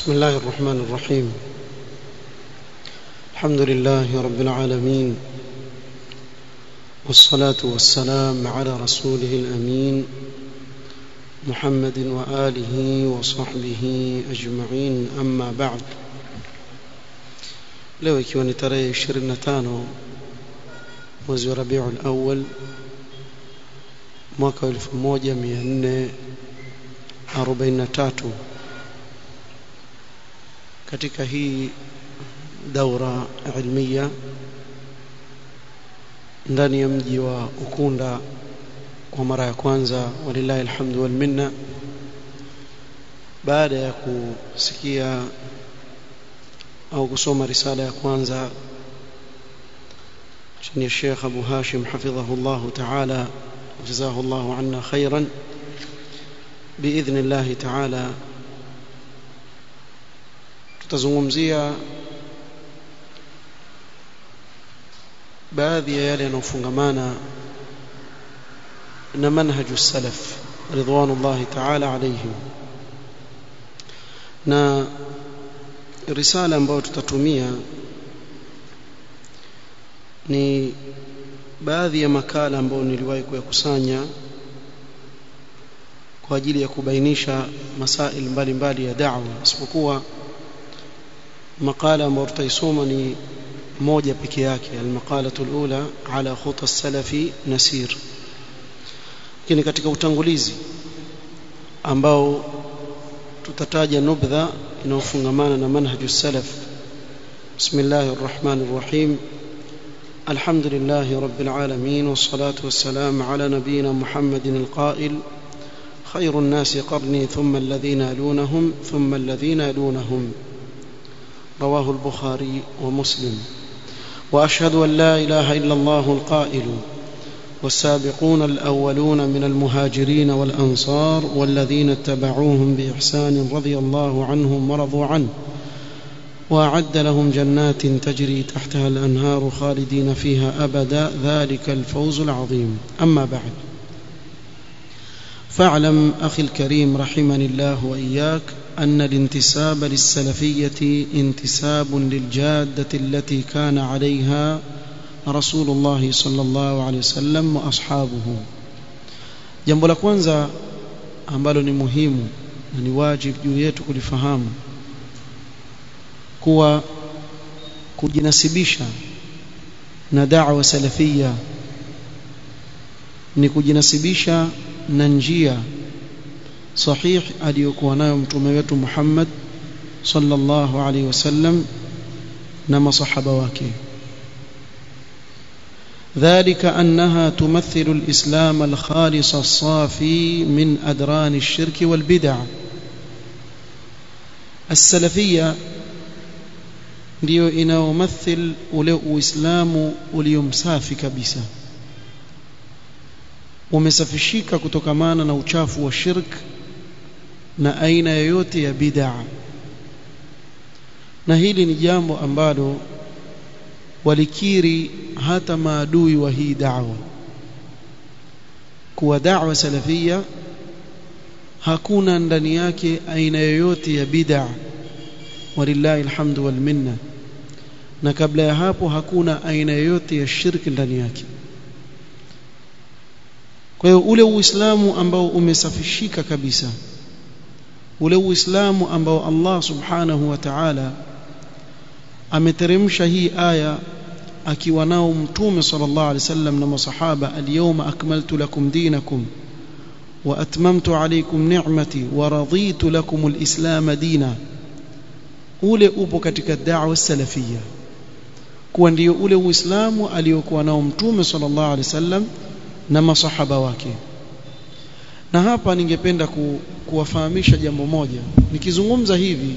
بسم الله الرحمن الرحيم الحمد لله رب العالمين والصلاة والسلام على رسوله الأمين محمد وآله وصحبه أجمعين أما بعد leo ikiwa ni tarehe 25 mwezi wa Rabiul Awwal mwaka 1443 katika hii daura ilmiya ndani ya mji wa Ukunda kwa mara ya kwanza walillahi alhamdu wal minna baada ya kusikia au kusoma risala ya kwanza chini ya Sheikh Abu Hashim hafidhahullah ta'ala jazahu Allah anna khairan باذن الله تعالى tutazungumzia baadhi ya yale yanayofungamana na manhaju salaf ridwanullahi ta'ala alayhim na risala ambayo tutatumia ni baadhi ya makala ambayo niliwahi kuyakusanya kwa ajili ya kubainisha masail mbalimbali ya da'wa isipokuwa makala ambayo tutaisoma ni moja peke yake almaqalatu alula ala khuta salafi nasir lakini katika utangulizi ambao tutataja nubdha inayofungamana na manhaju salaf bismillahir rahmanir rahim الحمد لله رب العالمين والصلاة والسلام على نبينا محمد القائل خير الناس قرني ثم الذين يلونهم ثم الذين يلونهم رواه البخاري ومسلم واشهد ان لا اله الا الله القائل والسابقون الاولون من المهاجرين والانصار والذين اتبعوهم باحسان رضي الله عنهم ورضوا عنه واعد لهم جنات تجري تحتها الانهار خالدين فيها ابدا ذلك الفوز العظيم اما بعد فاعلم اخي الكريم رحمني الله واياك ان الانتساب للسلفيه انتساب للجاده التي كان عليها رسول الله صلى الله عليه وسلم واصحابه jambo la kwanza ambalo ni muhimu na ni wajibu juu yetu kulifahamu kuwa kujinasibisha na da'wa salafia ni kujinasibisha na njia sahih aliyokuwa nayo mtume wetu Muhammad sallallahu alaihi wasallam na masahaba wake ذلك أنها تمثل الإسلام الخالص الصافي من أدران الشرك والبدع السلفية ndio inayomathil ule uislamu uliomsafi kabisa umesafishika kutokamana na uchafu wa shirk na aina yoyote ya bid'a na hili ni jambo ambalo walikiri hata maadui wa hii da'wa kuwa da'wa salafia hakuna ndani yake aina yoyote ya bid'a walillahi alhamdu wal minna na kabla ya hapo hakuna aina yoyote ya shirki ndani yake kwa hiyo ule uislamu ambao umesafishika kabisa ule uislamu ambao Allah subhanahu wa ta'ala ameteremsha hii aya akiwa nao mtume sallallahu alaihi wasallam na masahaba al-yawma akmaltu lakum dinakum wa atmamtu alaykum ni'mati wa raditu lakum al-islam dina ule upo katika da'wa salafia kuwa ndio ule uislamu aliyokuwa nao mtume sallallahu alaihi wasallam na masahaba wake na hapa ningependa ku, kuwafahamisha jambo moja nikizungumza hivi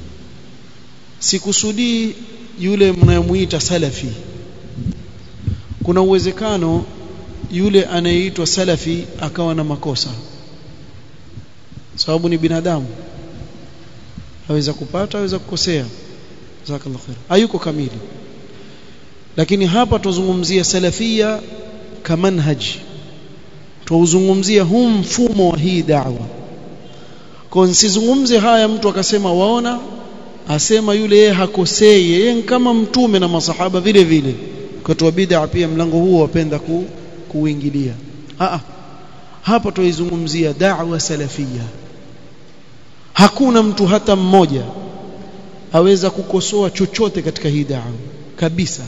sikusudii yule mnayemuita salafi kuna uwezekano yule anayeitwa salafi akawa na makosa sababu ni binadamu aweza kupata aweza kukosea jazakallahu khair hayuko kamili lakini hapa tuzungumzia salafia kamanhaji tuuzungumzia huu mfumo wa hii da'wa kwa nsizungumze haya mtu akasema waona asema yule yeye hakosei yeye kama mtume na masahaba vile vile wakati wa bid'a pia mlango huo wapenda ku, kuingilia a hapa tuizungumzia da'wa salafia hakuna mtu hata mmoja aweza kukosoa chochote katika hii da'wa kabisa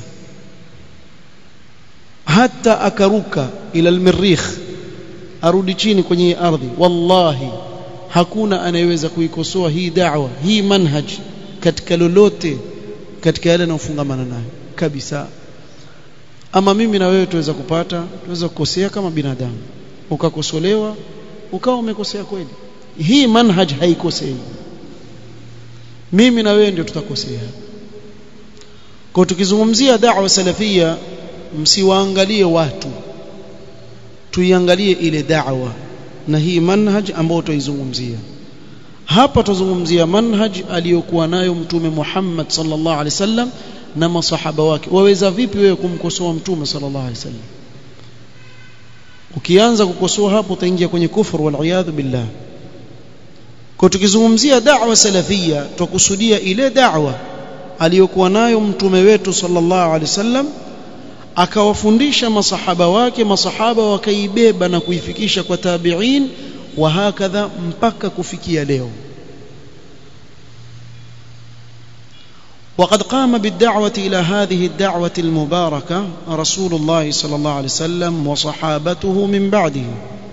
hata akaruka ila almirikh arudi chini kwenye ardhi wallahi hakuna anayeweza kuikosoa hii da'wa hii manhaj katika lolote katika yale yanayofungamana nayo kabisa ama mimi na wewe tuweza kupata tuweza kukosea kama binadamu ukakosolewa ukawa umekosea kweli hii manhaj haikosei mimi na wewe ndio tutakosea kwa tukizungumzia da'wa salafia msiwaangalie watu tuiangalie ile da'wa na hii manhaj ambayo tuizungumzia hapa tuzungumzia manhaj aliyokuwa nayo mtume Muhammad sallallahu alaihi wasallam na masahaba wake waweza vipi wewe kumkosoa mtume sallallahu alaihi wasallam ukianza kukosoa hapo utaingia kwenye kufur wal iyadhu billah kwa tukizungumzia da'wa salafia tukusudia ile da'wa aliyokuwa nayo mtume wetu sallallahu alaihi wasallam akawafundisha masahaba wake masahaba wakaibeba na kuifikisha kwa tabi'in wa hakadha mpaka kufikia leo وقد قام بالدعوة إلى هذه الدعوة المباركة رسول الله صلى الله عليه وسلم وصحابته من بعده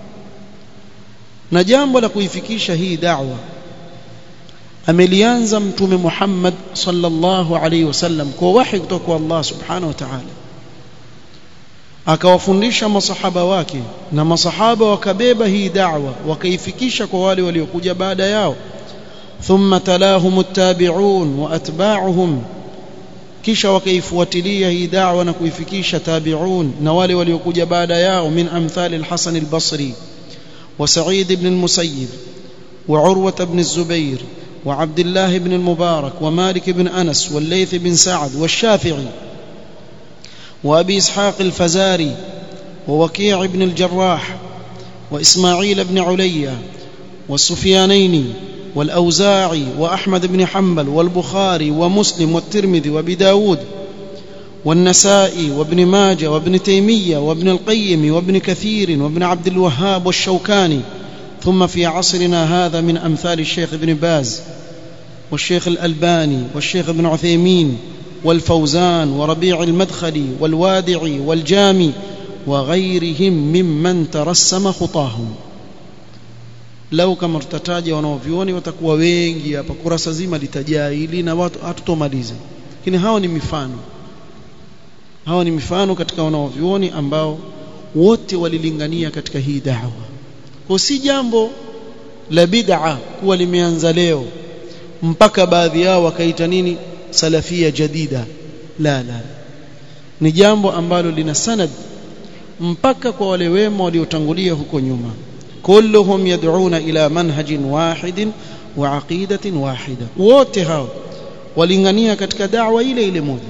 نجام ولا kuifikisha hii da'wa amelianza mtume Muhammad sallallahu alayhi wasallam kwa wahi kutoka kwa Allah subhanahu wa ta'ala akawafundisha masahaba wake na masahaba wakabeba hii da'wa wakaifikisha kwa wale waliokuja baada yao thumma talahum attabi'un wa atba'uhum kisha wakaifuatilia hii da'wa na kuifikisha tabi'un na wale waliokuja baada yao min amthali al-Hasan al-Basri wa Sa'id ibn al-Musayyib wa Urwa ibn az-Zubair wa Abdullah ibn al-Mubarak wa Malik ibn Anas wa Layth ibn Sa'd wa Shafi'i وابي اسحاق الفزاري ووكيع بن الجراح واسماعيل بن عليا والسفيانين والاوزاعي واحمد بن حنبل والبخاري ومسلم والترمذي وابي داود والنسائي وابن ماجه وابن تيميه وابن القيم وابن كثير وابن عبد الوهاب والشوكاني ثم في عصرنا هذا من امثال الشيخ ابن باز والشيخ الالباني والشيخ ابن عثيمين والفوزان وربيع المدخلي والوادعي والجامي وغيرهم ممن ترسم خطاهم lau kama tutataja wanaovioni watakuwa wengi hapa kurasa zima litajaa hili na watu hatutomaliza lakini hao ni mifano hao ni mifano katika wanaovioni ambao wote walilingania katika hii da'wa kwa si jambo la bid'a kuwa limeanza leo mpaka baadhi yao wakaita nini salafia jadida la la ni jambo ambalo lina sanad mpaka kwa wale wema waliotangulia huko nyuma kulluhum yad'una ila manhajin wahidin wa aqidatin wahida wote hao walingania katika da'wa ile ile moja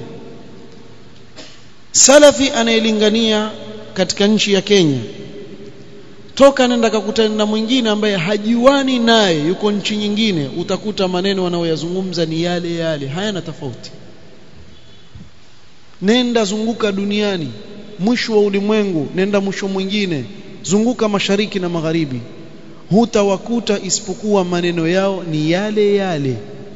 salafi anayelingania katika nchi ya Kenya toka nenda kakutana na mwingine ambaye hajiwani naye yuko nchi nyingine utakuta maneno wanayoyazungumza ni yale yale hayana tofauti nenda zunguka duniani mwisho wa ulimwengu nenda mwisho mwingine zunguka mashariki na magharibi hutawakuta isipokuwa maneno yao ni yale yale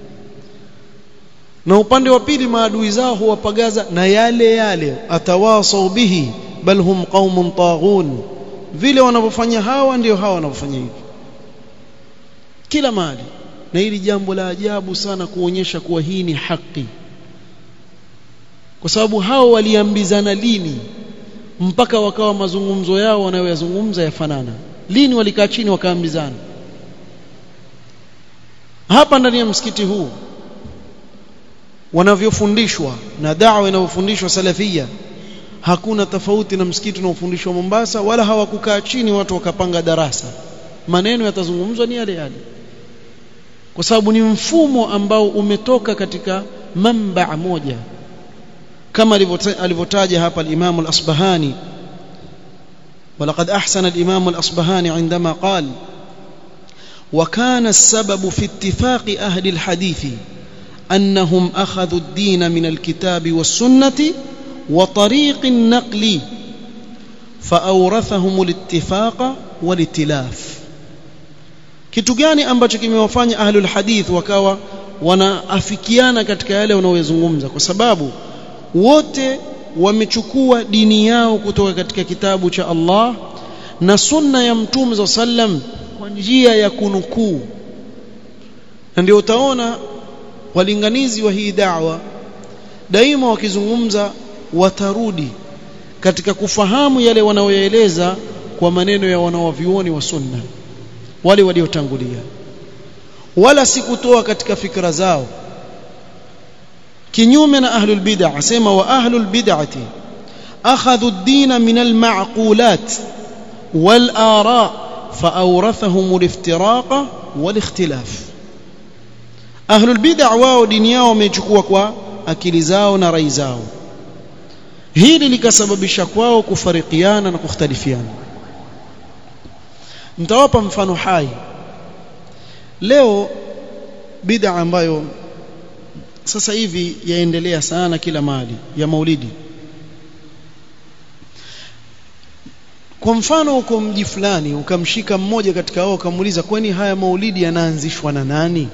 na upande wa pili maadui zao huwapagaza na yale yale atawasau bihi bal hum qaumun taghun vile wanavyofanya hawa ndio hawa wanavyofanya hivi kila mahali na hili jambo la ajabu sana kuonyesha kuwa hii ni haki kwa sababu hao waliambizana lini mpaka wakawa mazungumzo yao wanayoyazungumza yafanana lini walikaa chini wakaambizana hapa ndani ya msikiti huu wanavyofundishwa na da'wa inayofundishwa salafia hakuna tofauti na msikiti unaofundishwa Mombasa wala hawakukaa chini watu wakapanga darasa maneno yatazungumzwa ni yale yale kwa sababu ni mfumo ambao umetoka katika mamba moja kama alivyotaja hapa al-Imam al-Asbahani ولقد أحسن الإمام الأصبهاني عندما قال وكان السبب في اتفاق أهل الحديث أنهم أخذوا الدين من الكتاب والسنة وطريق النقل فأورثهم الاتفاق والائتلاف kitu gani ambacho kimewafanya ahlul hadith wakawa wanaafikiana katika yale wanaoyazungumza kwa sababu wote wamechukua dini yao kutoka katika kitabu cha Allah na sunna ya mtume za sallam kwa njia ya kunukuu na ndio utaona walinganizi wa hii da'wa daima wakizungumza watarudi katika kufahamu yale wanaoyaeleza kwa maneno ya wanawavyuoni wa sunna wale waliotangulia wala si kutoa katika fikra zao kinyume na ahlul bid'ah asema wa ahlul bid'ati akhadhu ad-din min al-ma'qulat wal ara' فأورثهم الافتراق والاختلاف أهل البدع wao dini yao wamechukua kwa akili zao na rai zao hili likasababisha kwao kufarikiana na kukhtalifiana mtawapa mfano hai leo bid'a ambayo sasa hivi yaendelea sana kila mahali ya maulidi kwa mfano uko mji fulani ukamshika mmoja katika wao ukamuuliza kwani haya maulidi yanaanzishwa na nani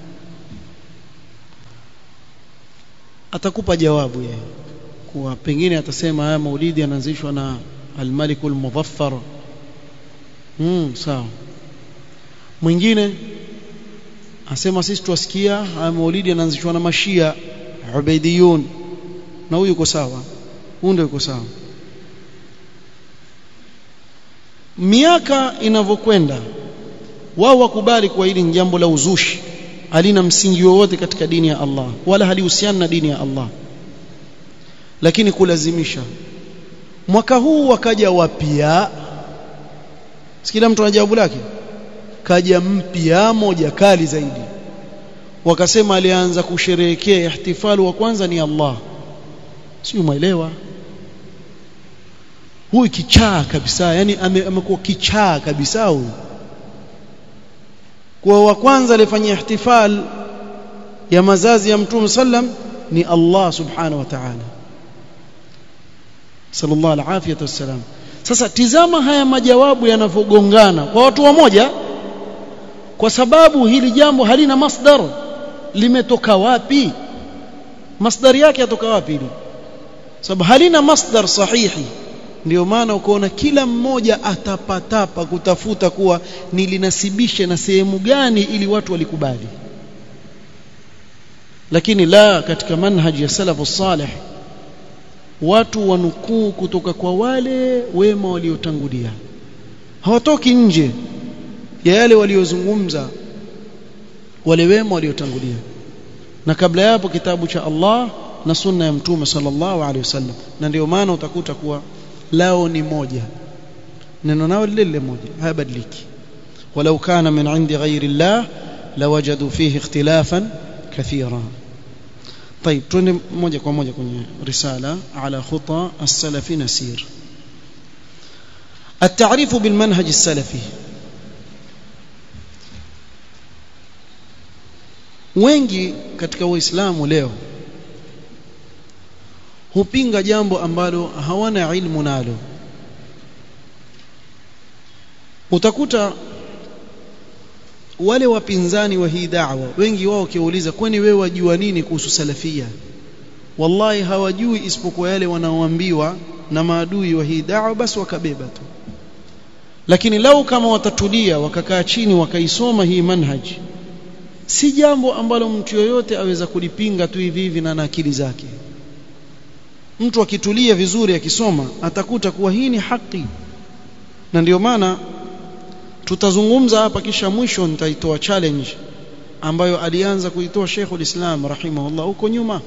atakupa jawabu yeye kuwa pengine atasema haya maulidi yanaanzishwa na al-Malik al-Muzaffar hmm sawa mwingine asema sisi tuwasikia haya maulidi yanaanzishwa na mashia ubaidiyun na huyu yuko sawa huyu ndio yuko sawa miaka inavyokwenda wao wakubali kwa hili ni jambo la uzushi halina msingi wowote katika dini ya Allah wala halihusiani na dini ya Allah lakini kulazimisha mwaka huu wakaja wapya sikila mtu ana jawabu lake kaja mpya moja kali zaidi wakasema alianza kusherehekea ihtifalu wa kwanza ni Allah sio umeelewa huyu kichaa kabisa yani amekuwa kichaa kabisa huyu kwa wa kwanza alifanya ihtifal ya mazazi ya mtume sallam ni Allah subhanahu wa ta'ala sallallahu alaihi wasallam sasa tizama haya majawabu yanavyogongana kwa watu wamoja kwa sababu hili jambo halina masdar limetoka wapi masdar yake yatoka wapi hili sababu halina masdar sahihi ndio maana ukaona kila mmoja atapatapa kutafuta kuwa nilinasibishe na sehemu gani ili watu walikubali lakini la katika manhaji ya salafu salih watu wanukuu kutoka kwa wale wema waliotangulia hawatoki nje ya yale waliozungumza wale wema waliotangulia na kabla ya hapo kitabu cha Allah na sunna ya mtume sallallahu alaihi wasallam na ndio maana utakuta kuwa lao ni moja neno nao lile moja hayabadiliki walau kana min indi ghairi llah lawajadu fihi ikhtilafan kathira طيب twende moja kwa moja kwenye risala ala khuta as-salafi nasir التعريف بالمنهج السلفي wengi katika waislamu leo hupinga jambo ambalo hawana ilmu nalo utakuta wale wapinzani wa hii da'wa wengi wao kiuliza kwani wewe wajua nini kuhusu salafia wallahi hawajui isipokuwa yale wanaoambiwa na maadui wa hii da'wa basi wakabeba tu lakini lau kama watatulia wakakaa chini wakaisoma hii manhaji si jambo ambalo mtu yoyote aweza kulipinga tu hivi hivi na akili zake mtu akitulia vizuri akisoma atakuta kuwa hii ni haki na ndio maana tutazungumza hapa kisha mwisho nitaitoa challenge ambayo alianza kuitoa Sheikhul Islam rahimahullah huko nyuma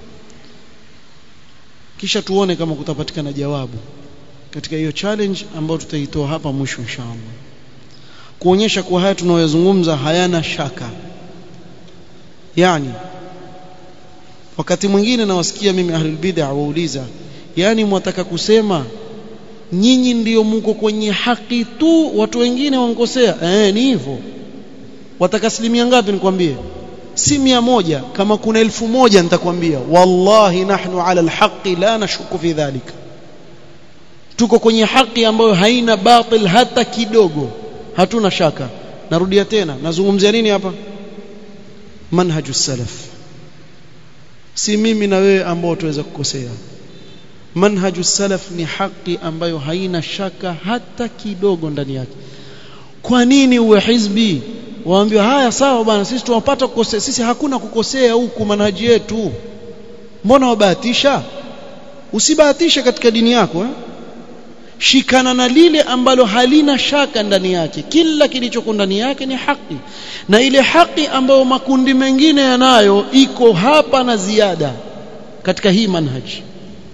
kisha tuone kama kutapatikana jawabu katika hiyo challenge ambayo tutaitoa hapa mwisho inshallah kuonyesha kuwa haya tunayozungumza hayana shaka yani wakati mwingine nawasikia mimi ahlul bid'ah wauliza yani mwataka kusema nyinyi ndiyo mko kwenye haki tu watu wengine wankosea eh ni hivyo wataka asilimia ngapi nikwambie si mia moja kama kuna elfu moja nitakwambia wallahi nahnu ala alhaqi la nashuku fi dhalika tuko kwenye haki ambayo haina batil hata kidogo hatuna shaka narudia tena nazungumzia nini hapa manhaju salaf si mimi na wewe ambao tuweza kukosea manhaju salaf ni haki ambayo haina shaka hata kidogo ndani yake kwa nini uwe hizbi waambiwa haya sawa bwana sisi tunapata kukosea sisi hakuna kukosea huku manhaji yetu mbona wabahatisha usibahatishe katika dini yako eh? shikana na lile ambalo halina shaka ndani yake kila kilichoko ndani yake ni haki na ile haki ambayo makundi mengine yanayo iko hapa na ziada katika hii manhaji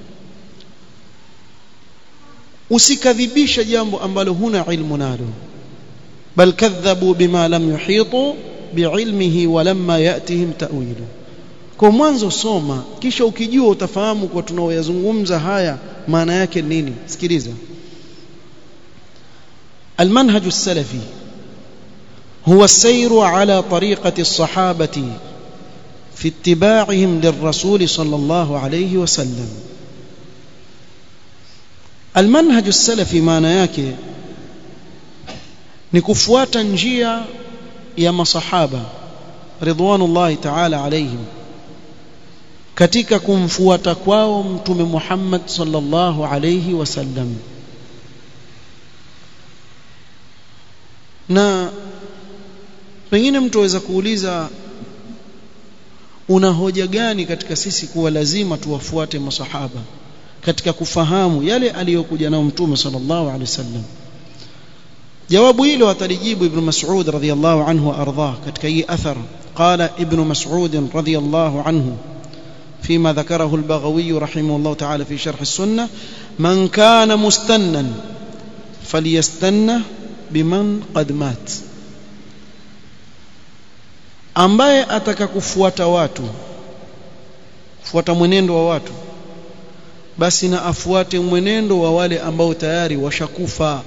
usikadhibisha jambo ambalo huna ilmu nalo bal kadhabu bima lam yuhitu biilmihi walamma yatihim ta'wilu kwa mwanzo soma kisha ukijua utafahamu kwa tunaoyazungumza haya maana yake nini sikiliza المنهج السلفي هو السير على طريقة الصحابة في اتباعهم للرسول صلى الله عليه وسلم المنهج السلفي maana yake ni kufuata njia ya masahaba ridwanullahi ta'ala alayhim katika kumfuata kwao mtume Muhammad sallallahu alayhi wasallam na pengine mtu aweza kuuliza una hoja gani katika sisi kuwa lazima tuwafuate masahaba katika kufahamu yale aliyokuja nao mtume sallallahu alaihi wasallam jawabu hilo atalijibu ibn mas'ud radhiyallahu anhu arda katika hii athar qala ibn mas'ud radhiyallahu anhu فيما ذكره البغوي رحمه الله تعالى في شرح السنة من كان مستنا فليستنى biman qad mat ambaye ataka kufuata watu kufuata mwenendo wa watu basi na afuate mwenendo wa wale ambao tayari washakufa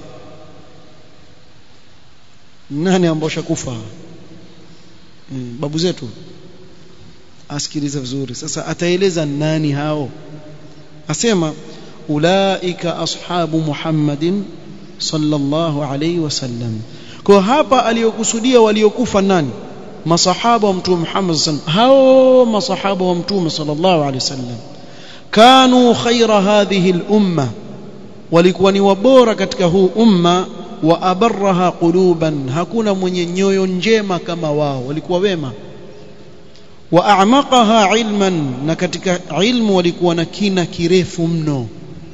nani ambao washakufa hmm, babu zetu asikiliza vizuri sasa ataeleza nani hao asema ulaika ashabu muhammadin sallallahu alayhi wasallam kwa hapa aliyokusudia waliokufa nani masahaba wa mtume Muhammad sallallahu hao masahaba wa mtume sallallahu alayhi wasallam kanu khaira hadhihi al-umma walikuwa ni wabora katika huu umma wa abarraha quluban hakuna mwenye nyoyo njema kama wao walikuwa wema wa a'maqaha ilman na katika ilmu walikuwa na kina kirefu mno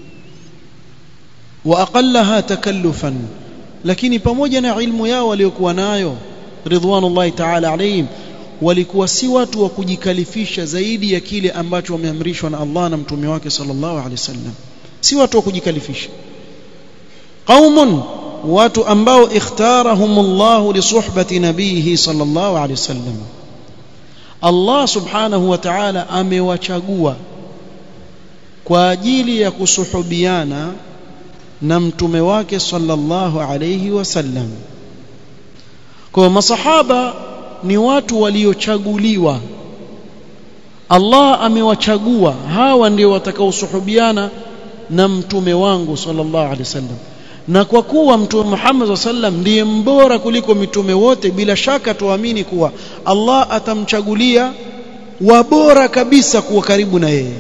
wa aqallaha takallufan lakini pamoja na ilmu yao waliokuwa nayo ridwanullahi ta'ala alayhim walikuwa si watu wa kujikalifisha zaidi ya kile ambacho wameamrishwa na Allah na mtume wake sallallahu alaihi wasallam si watu wa kujikalifisha qaumun watu ambao ikhtarahumullah li suhbati nabihi sallallahu alaihi wasallam Allah subhanahu wa ta'ala amewachagua kwa ajili ya kusuhubiana na mtume wake sallallahu alayhi wasallam kwa masahaba ni watu waliochaguliwa Allah amewachagua hawa ndio watakaosuhubiana na mtume wangu sallallahu alaihi wasallam na kwa kuwa mtume Muhammad sallam ndiye mbora kuliko mitume wote bila shaka tuamini kuwa Allah atamchagulia wabora kabisa kuwa karibu na yeye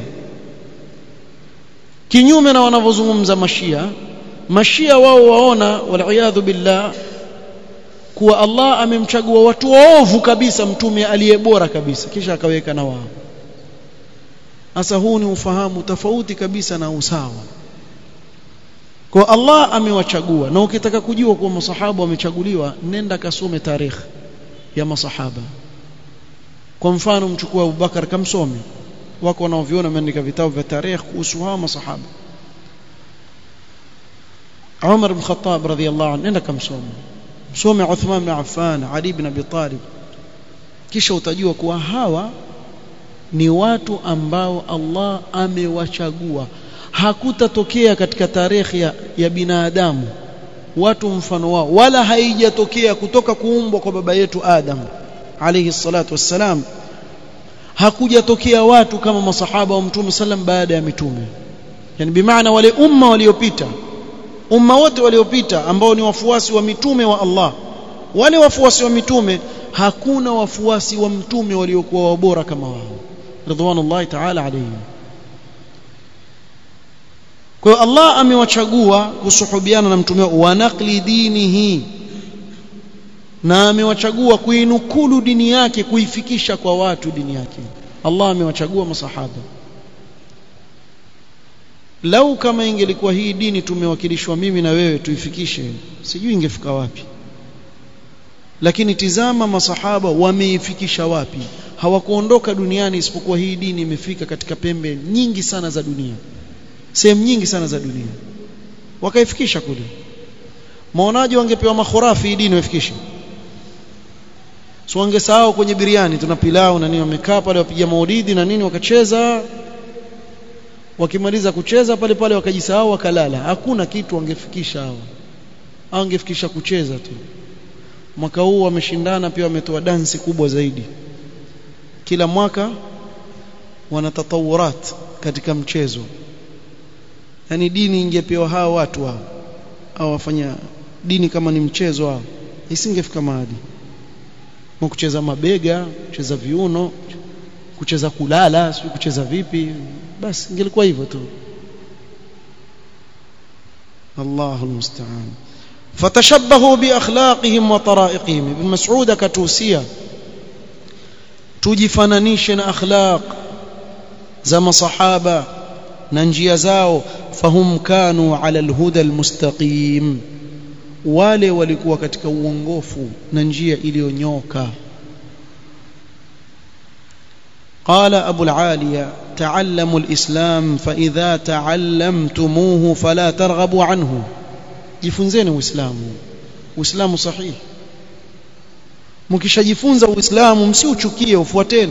kinyume na wanavyozungumza mashia mashia wao waona waliyadhu billah kuwa Allah amemchagua watu waovu kabisa mtume aliye bora kabisa kisha akaweka na wao sasa huu ni ufahamu tofauti kabisa na usawa kwa Allah amewachagua na ukitaka kujua kuwa masahaba wamechaguliwa nenda kasome tarikh ya masahaba kwa mfano mchukua Abubakar kamsome wako wanaoviona wameandika vitabu vya tarikh kuhusu hawa masahaba Umar bin Khattab radhiyallahu anhu nenda kamsome msome Uthman bin Affan Ali bin Abi Talib kisha utajua kuwa hawa ni watu ambao Allah amewachagua hakutatokea katika tarehe ya, ya binadamu watu mfano wao wala haijatokea kutoka kuumbwa kwa baba yetu Adam alayhi salatu wassalam hakujatokea watu kama masahaba wa mtume sallam baada ya mitume yani bimaana wale umma waliopita umma wote waliopita ambao ni wafuasi wa mitume wa Allah wale wafuasi wa mitume hakuna wafuasi wa mtume waliokuwa wabora kama wao ridwanullahi ta'ala alayhim kwa hiyo Allah amewachagua kusuhubiana na mtume wa naqli dinihi na amewachagua kuinukulu dini yake kuifikisha kwa watu dini yake Allah amewachagua masahaba lau kama ingelikuwa hii dini tumewakilishwa mimi na wewe tuifikishe sijui ingefika wapi lakini tizama masahaba wameifikisha wapi hawakuondoka duniani isipokuwa hii dini imefika katika pembe nyingi sana za dunia sehemu nyingi sana za dunia wakaifikisha kule maonaji wangepewa makhurafi hii dini wafikishe so wangesahau kwenye biriani tuna pilau na nini wamekaa pale wapiga maulidi na nini wakacheza wakimaliza kucheza pale pale wakajisahau wakalala hakuna kitu wangefikisha hawa wangefikisha kucheza tu mwaka huu wameshindana pia wametoa dansi kubwa zaidi kila mwaka wana tatawurat katika mchezo yani dini ingepewa hawa watu hao au wafanya dini kama ni mchezo hao isingefika mahali kucheza mabega kucheza viuno kucheza kulala sio kucheza vipi basi ingelikuwa hivyo tu Allahu almusta'an fatashabbahu biakhlaqihim wa tara'iqihim ibn mas'ud akatuhusia tujifananishe na akhlaq za masahaba na njia zao fahum kanu ala alhuda almustaqim wale walikuwa katika uongofu na njia iliyonyoka قال أبو العالية تعلموا الإسلام فإذا تعلمتموه فلا ترغبوا عنه jifunzeni uislamu uislamu sahihi mkishajifunza uislamu msiuchukie ufuateni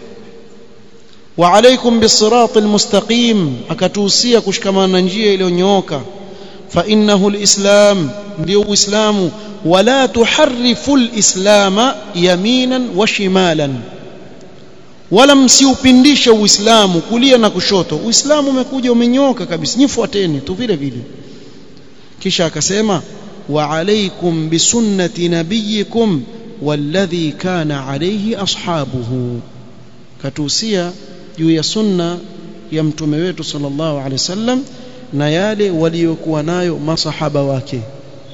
wa alaikum bisirat almustaqim akatuhusia kushikamana na njia iliyonyooka fa innahu alislam ndio uislamu wala tuharrifu alislama yaminan wa shimalan wala msiupindishe uislamu kulia na kushoto uislamu umekuja umenyoka kabisa nifuateni tu vile vile kisha akasema wa alaikum bisunnati nabiyikum walladhi kana alayhi ashabuhu katuhusia juu ya sunna ya mtume wetu sallallahu alaihi wasallam na yale waliokuwa nayo masahaba wake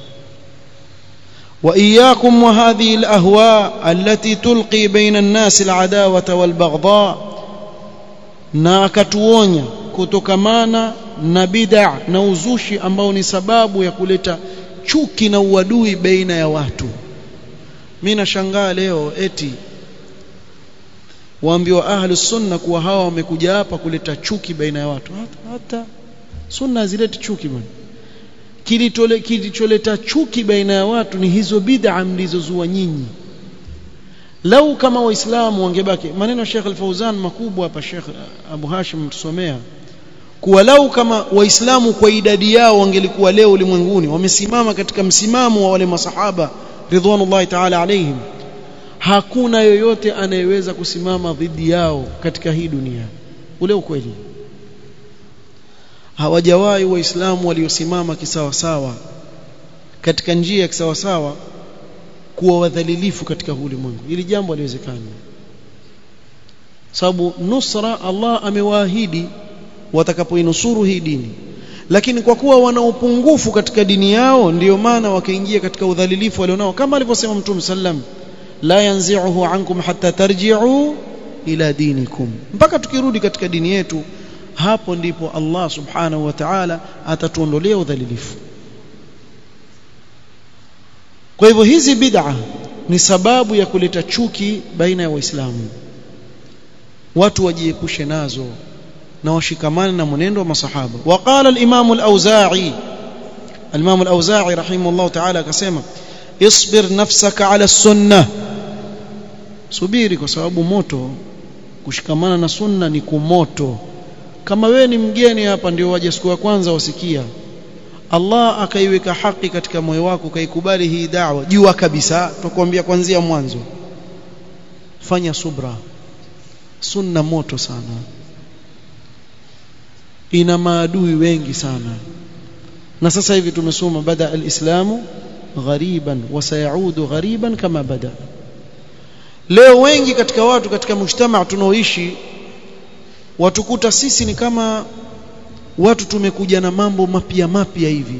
وإياكم وهذه الأهواء التي تلقي بين الناس العداوة والبغضاء na akatuonya kutokamana na bid'a na uzushi ambao ni sababu ya kuleta chuki na uadui baina ya watu mimi nashangaa leo eti waambiwa ahlus sunna kuwa hawa wamekuja hapa kuleta chuki baina ya watu hata, hata sunna hazileti chuki bwana kilicholeta chuki baina ya watu ni hizo bid'a mlizozua nyinyi lau kama waislamu wangebaki maneno ya Sheikh Al-Fauzan makubwa hapa Sheikh Abu Hashim tusomea kuwa lau kama waislamu kwa idadi yao wangelikuwa leo ulimwenguni wamesimama katika msimamo wa wale masahaba ridwanullahi ta'ala alaihim hakuna yoyote anayeweza kusimama dhidi yao katika hii dunia ule ukweli hawajawahi waislamu waliosimama kisawasawa katika njia ya kisawasawa kuwa wadhalilifu katika ulimwengu ili jambo haliwezekani sababu nusra Allah amewaahidi watakapoinusuru hii dini lakini kwa kuwa wana upungufu katika dini yao ndiyo maana wakaingia katika udhalilifu walionao kama alivyosema mtume sallam la yanzi'uhu ankum hatta tarji'u ila dinikum mpaka tukirudi katika dini yetu hapo ndipo Allah subhanahu wa ta'ala atatuondolea udhalilifu kwa hivyo hizi bid'a ni sababu ya kuleta chuki baina ya waislamu watu wajiepushe nazo na washikamane na mwenendo wa masahaba waqala al-imam al-auza'i al-imam al-auza'i rahimahullah ta'ala akasema isbir nafsaka ala sunnah subiri kwa sababu moto kushikamana na sunna ni kumoto kama wewe ni mgeni hapa ndio waje siku ya kwanza wasikia Allah akaiweka haki katika moyo wako ukaikubali hii da'wa jua kabisa tukwambia kuanzia mwanzo fanya subra sunna moto sana ina maadui wengi sana na sasa hivi tumesoma bada alislamu ghariban wa sayaudu ghariban kama bada leo wengi katika watu katika mujtamaa tunaoishi watukuta sisi ni kama watu tumekuja na mambo mapya mapya hivi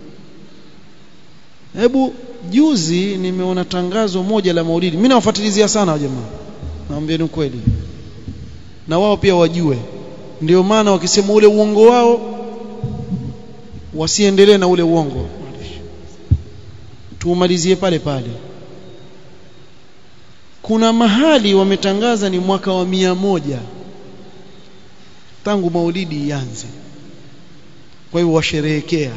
hebu juzi nimeona tangazo moja la maulidi mimi nawafuatilizia sana jamaa naambieni ukweli na wao pia wajue ndio maana wakisema ule uongo wao wasiendelee na ule uongo tuumalizie pale pale kuna mahali wametangaza ni mwaka wa mia moja tangu maulidi ianze kwa hivyo washerehekea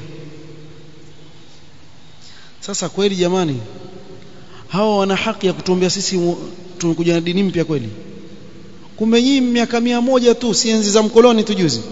sasa kweli jamani hawa wana haki ya kutuambia sisi tumekuja na dini mpya kweli kumbe nyinyi miaka mia moja tu si enzi za mkoloni tu juzi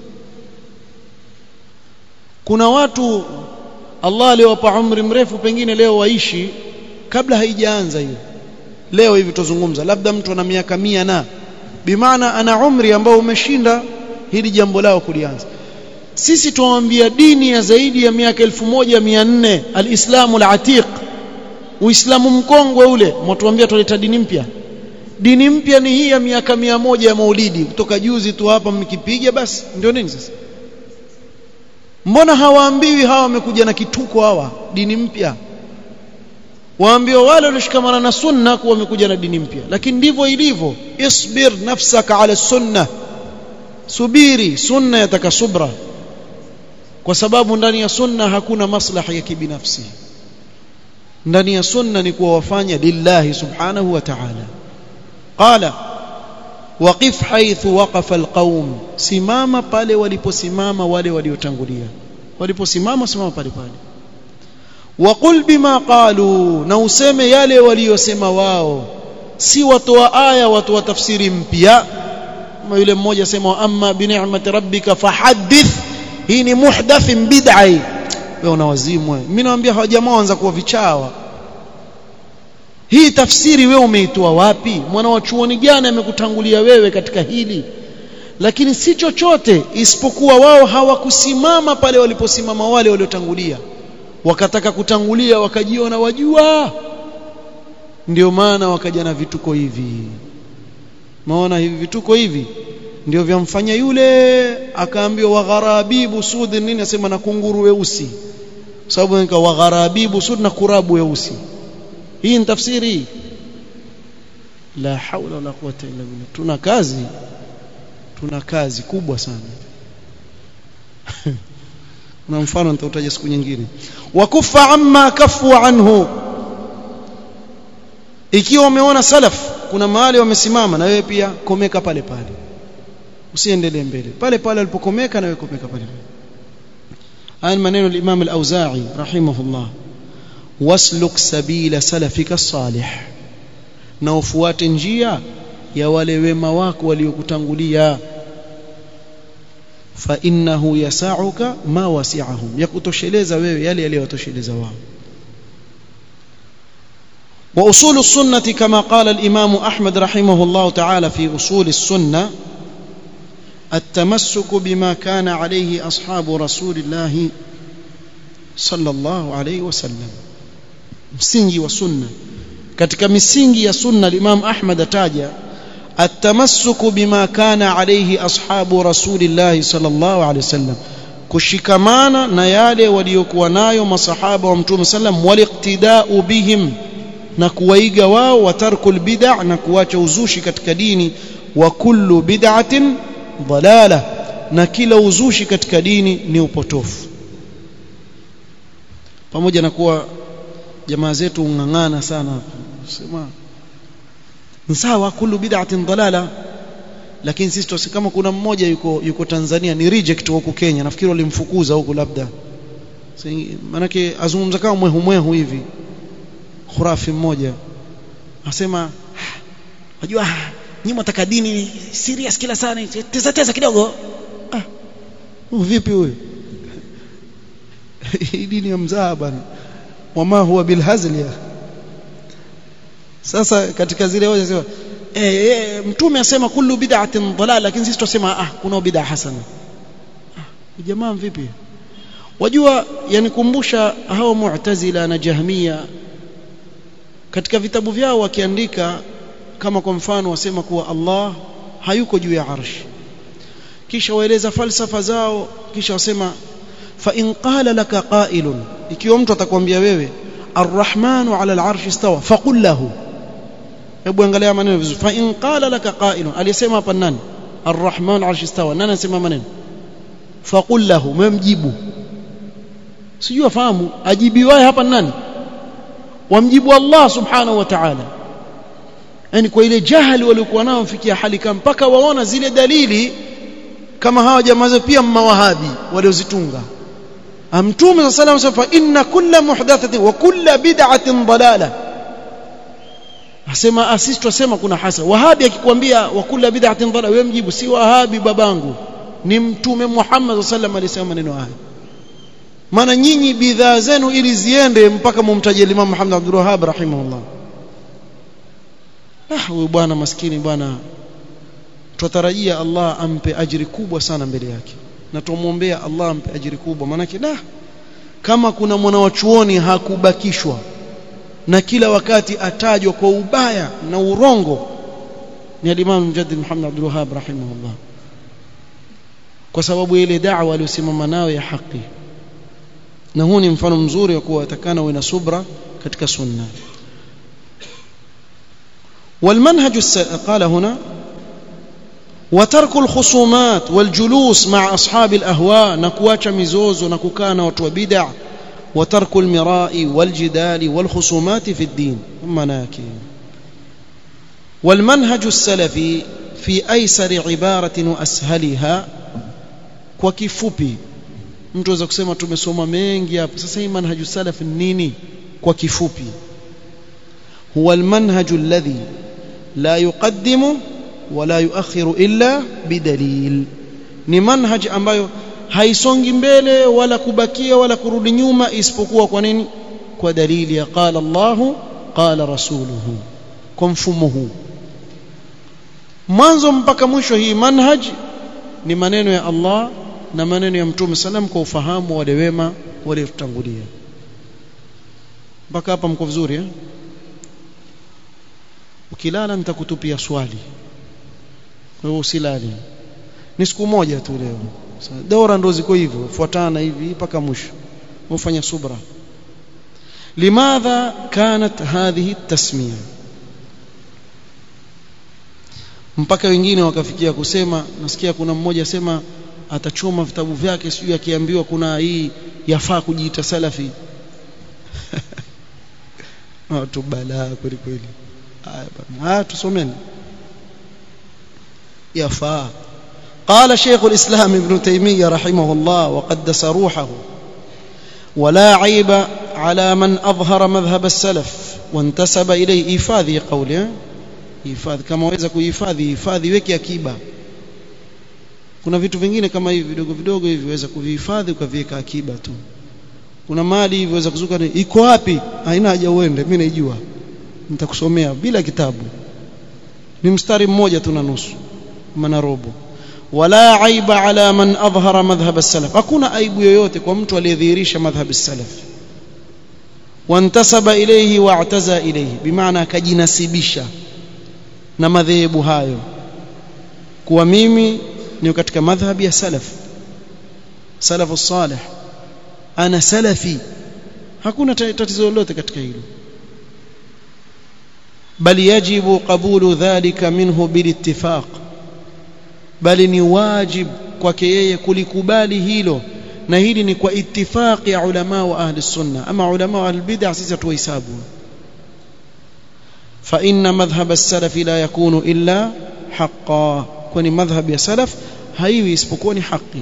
kuna watu Allah aliowapa umri mrefu pengine leo waishi kabla haijaanza hiyo leo hivi tuzungumza labda mtu ana miaka mia na bimaana ana umri ambao umeshinda hili jambo lao kulianza sisi tuwaambia dini ya zaidi ya miaka 1400 alislamu alatiq uislamu mkongwe ule mtuambia tuleta dini mpya dini mpya ni hii ya miaka mia moja ya maulidi kutoka juzi tu hapa mkipiga basi ndio nini sasa mbona hawaambiwi hawa wamekuja na kituko hawa dini mpya waambiwa wale walioshikamana na sunna kuwa wamekuja na dini mpya lakini ndivyo ilivyo isbir nafsaka ala sunna subiri sunna yataka subra kwa sababu ndani ya sunna hakuna maslaha ya kibinafsi ndani ya sunna ni kuwa wafanya lillahi subhanahu wa ta'ala qala waqif haythu waqafa alqaum simama pale waliposimama wale waliotangulia waliposimama simama pale pale waqul bima qalu na useme yale waliyosema wao si watoa aya watu wa tafsiri mpya kama yule mmoja sema amma bi ni'mati rabbika fahaddith hii ni muhdath bid'a wewe una wazimu mimi naambia hawa jamaa waanza kuwa vichawa hii tafsiri wewe umeitoa wapi mwana wa chuoni gani amekutangulia wewe katika hili lakini si chochote isipokuwa wao hawakusimama pale waliposimama wale waliotangulia wakataka kutangulia wakajiona wajua ndio maana wakaja na vituko hivi maona hivi vituko hivi ndio vyamfanya yule akaambiwa wagharabibu sud nini asema na kunguru weusi sababu nika wagharabibu sud na kurabu weusi hii ni tafsiri la haula wala quwwata illa billah tuna kazi tuna kazi kubwa sana na mfano nitautaja siku nyingine wakufa amma kafu anhu ikiwa umeona salaf kuna mahali wamesimama na wewe pia komeka pale pale usiendelee mbele pale pale alipokomeka na wewe komeka pale pale haya maneno al-Imam al-Auza'i rahimahullah wasluk sabila salafika salih na ufuate njia ya wale wema wako waliokutangulia fa innahu yasauka ma wasi'ahum yakutosheleza wewe yale yaliyowatosheleza wao واصول السنه كما قال الامام احمد رحمه الله تعالى في اصول السنه التمسك بما كان عليه اصحاب رسول الله صلى الله عليه وسلم msingi wa sunna katika misingi ya sunna Imam Ahmad ataja التمسك بما كان عليه اصحاب رسول الله صلى الله عليه وسلم kushikamana na yale waliokuwa nayo masahaba wa mtume sallam waliqtida'u bihim na kuwaiga wao wa tarkul bid'a na kuacha uzushi katika dini wa kullu bid'atin dalala na kila uzushi katika dini ni upotofu pamoja na kuwa jamaa zetu ungangana sana sema sawa kullu bid'atin dalala lakini sisi tusi kama kuna mmoja yuko yuko Tanzania ni reject huko Kenya nafikiri walimfukuza huko labda manake azungumza kama mwehu mwehu hivi khurafi mmoja asema unajua nyinyi mtaka dini serious kila sana tesa tesa kidogo ah vipi huyu hii dini ya mzaa bwana wama huwa bilhazl ya sasa katika zile hoja sema eh, eh mtume asema kullu bid'atin dalal lakini sisi tunasema ah kuna bid'a hasana ah, jamaa vipi wajua yanikumbusha hao mu'tazila na jahmia katika vitabu vyao wakiandika kama kwa mfano wasema kuwa Allah hayuko juu ya arshi kisha waeleza falsafa zao kisha wasema fa in qala laka qailun ikiwa mtu atakwambia wewe arrahmanu ala al'arshi istawa faqul lahu hebu angalia maneno vizuri fa in qala laka qailun aliyesema hapa nani arrahmanu arshi istawa nani anasema maneno faqul lahu memjibu sijui afahamu ajibiwaye hapa nani wamjibu Allah subhanahu wa ta'ala yani kwa ile jahali waliokuwa nao mfikia hali kama mpaka waona zile dalili kama hawa jamaa pia mawahabi waliozitunga mtume sallallahu alayhi wasallam inna kulla muhdathatin wa kulla bid'atin dalala asema asisi tusema kuna hasa wahabi akikwambia wa kulla bid'atin dalala wewe mjibu si wahabi babangu ni mtume Muhammad sallallahu alayhi wasallam alisema maneno haya maana nyinyi bidhaa zenu ili ziende mpaka mumtaje Imam Muhammad Abdul Wahhab rahimahullah ah huyu bwana maskini bwana tutarajia Allah ampe ajiri kubwa sana mbele yake na tumuombea Allah ampe ajiri kubwa maana da kama kuna mwana wa chuoni hakubakishwa na kila wakati atajwa kwa ubaya na urongo ni al-Imam Mujaddid Muhammad Abdul Wahhab rahimahullah kwa sababu ile da'wa aliyosimama nayo ya haki na huu ni mfano mzuri wa kuwa atakana uwe na subra katika sunna والمنهج قال هنا وترك الخصومات والجلوس مع أصحاب الأهواء نكواcha mizozo na kukaa na watu wa bid'a وترك المراء والجدال والخصومات في الدين مناكي والمنهج السلفي في أيسر عبارة وأسهلها kwa kifupi mtu aweza kusema tumesoma mengi hapa sasa hii manhaju salaf nini kwa kifupi huwa almanhaju alladhi la yuqaddimu wala yuakhiru illa bidalil ni manhaj ambayo haisongi mbele wala kubakia wala kurudi nyuma isipokuwa kwa nini kwa dalili ya qala Allahu qala rasuluhu kwa mfumo huu mwanzo mpaka mwisho hii manhaj ni maneno ya Allah na maneno ya mtume salam kwa ufahamu wale wema waliotangulia mpaka hapa mko vizuri eh ukilala nitakutupia swali kwa hiyo usilali ni siku moja tu leo dora ndo ziko hivyo fuatana hivi mpaka mwisho ufanya subra limadha kanat hadhihi tasmiya mpaka wengine wakafikia kusema nasikia kuna mmoja sema atachoma vitabu vyake sijui akiambiwa kuna hii yafaa kujiita salafi watu balaa kweli kweli haya bwana haya tusomeni yafaa قال شيخ الإسلام ابن تيمية رحمه الله وقدس روحه ولا عيب على من أظهر مذهب السلف وانتسب إليه إيفاذي قوله إيفاذ كما وإذا كيفاذي إيفاذي weki akiba kuna vitu vingine kama hivi vidogo vidogo hivi waweza kuvihifadhi ukaviweka akiba tu kuna mali hivi waweza kuzuka iko wapi haina haja uende mimi naijua nitakusomea bila kitabu ni mstari mmoja tu na nusu maana robo wala aiba ala man adhhara madhhab as-salaf hakuna aibu yoyote kwa mtu aliyedhihirisha madhhab as-salaf wantasaba ilayhi wa'taza ilayhi bimaana akajinasibisha na madhehebu hayo kuwa mimi ni katika madhhabi ya salaf salafu salih ana salafi hakuna tatizo lolote katika hilo bali yajibu qabulu dhalika minhu bilittifaq bali ni wajib kwake yeye kulikubali hilo na hili ni kwa ittifaqi ya ulama wa ahli sunna ama ulama wa albid'a sisi hatuhesabu fa inna madhhab as-salaf la yakunu illa haqqan kwani madhhab ya salaf haiwi isipokuwa ni haki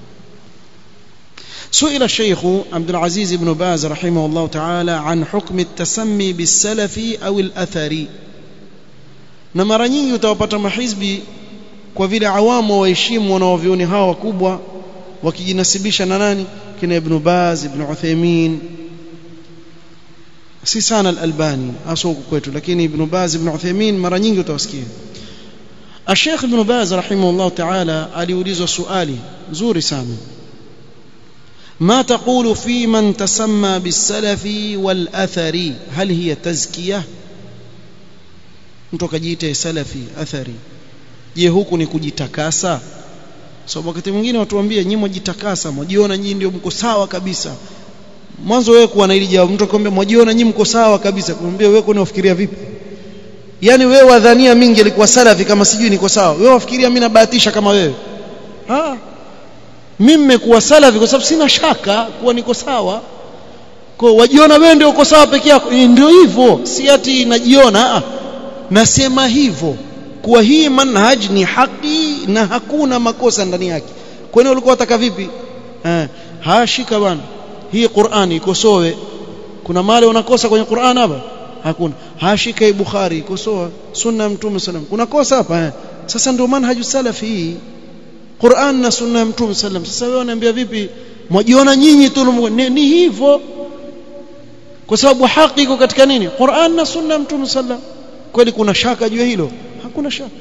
سئل الشيخ عبد العزيز بن باز رحمه الله تعالى عن حكم التسمي بالسلفي أو الأثري na mara nyingi utawapata mahizbi kwa vile awamu waheshimu wanaovioni hawa wakubwa wakijinasibisha na nani kina ibn Baz ibn Uthaymeen si sana al-Albani hasa huku kwetu lakini ibn Baz ibn Uthaymeen mara nyingi utawasikia الشيخ ابن باز رحمه الله تعالى aliulizwa swali nzuri sana ما تقول في من تسمى بالسلف والأثري هل هي تزكية mtu akajiita salafi athari je huku ni kujitakasa sababu so, wakati mwingine watu waambie nyinyi mjitakasa mjiona nyinyi ndio mko sawa kabisa mwanzo wewe kuwa na hili jawabu mtu akwambia mjiona nyinyi mko sawa kabisa kumwambia wewe kwani unafikiria vipi yani wewe wadhania mimi ngelikuwa salafi kama sijui niko sawa wewe wafikiria mimi nabahatisha kama wewe ah mimi nimekuwa salafi kwa sababu sina shaka kuwa niko sawa kwa wajiona wewe ndio uko sawa peke yako ndio hivyo si ati najiona ah nasema hivyo kuwa hii manhaj ni haki na hakuna makosa ndani yake kwani ulikuwa unataka vipi eh hashika bwana hii Qur'ani ikosoe kuna mali unakosa kwenye Qur'an hapa hakuna hashika hii Bukhari ikosoa sunna ya mtume sallam kuna kosa hapa eh sasa ndio manhaju salafi hii Qur'an na sunna ya mtume sallam sasa wewe unaniambia vipi mwajiona nyinyi tu ni, ni hivyo kwa sababu haki iko katika nini Qur'an na sunna ya mtume sallam kweli kuna shaka juu hilo hakuna shaka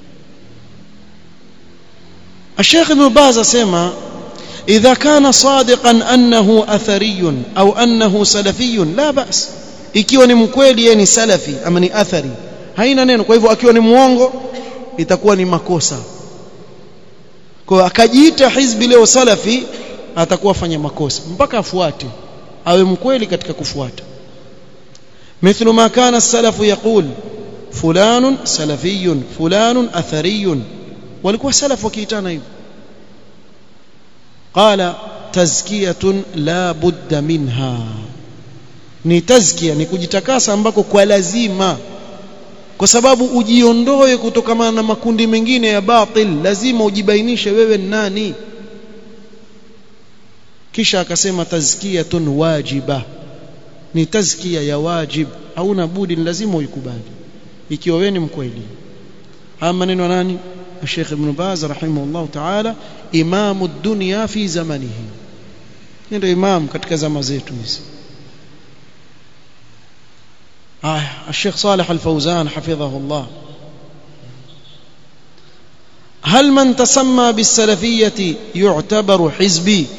الشيخ ابن باز اسمع إذا كان صادقا أنه أثري أو أنه سلفي لا بأس ikiwa ni mkweli yeye ni salafi ama ni athari haina neno kwa hivyo akiwa ni muongo itakuwa ni makosa kwa akajiita hizbi leo salafi atakuwa fanya makosa mpaka afuate awe mkweli katika kufuata مثل ما كان السلف يقول فلان سلفي فلان أثري walikuwa salaf wakiitana hivyo qala tazkiyatun la budda minha ni tazkia ni kujitakasa ambako kwa lazima kwa sababu ujiondoe kutokana na makundi mengine ya batil lazima ujibainishe wewe ni nani kisha akasema tazkiyatun wajiba ni tazkia ya wajib hauna budi ni lazima uikubali ikiwa wewe ni mkweli haya maneno nani الشيخ ابن باز رحمه الله تعالى إمام الدنيا في زمنه ndio imam katika zama zetu hizi آه الشيخ صالح الفوزان حفظه الله هل من تسمى بالسلفية يعتبر حزبي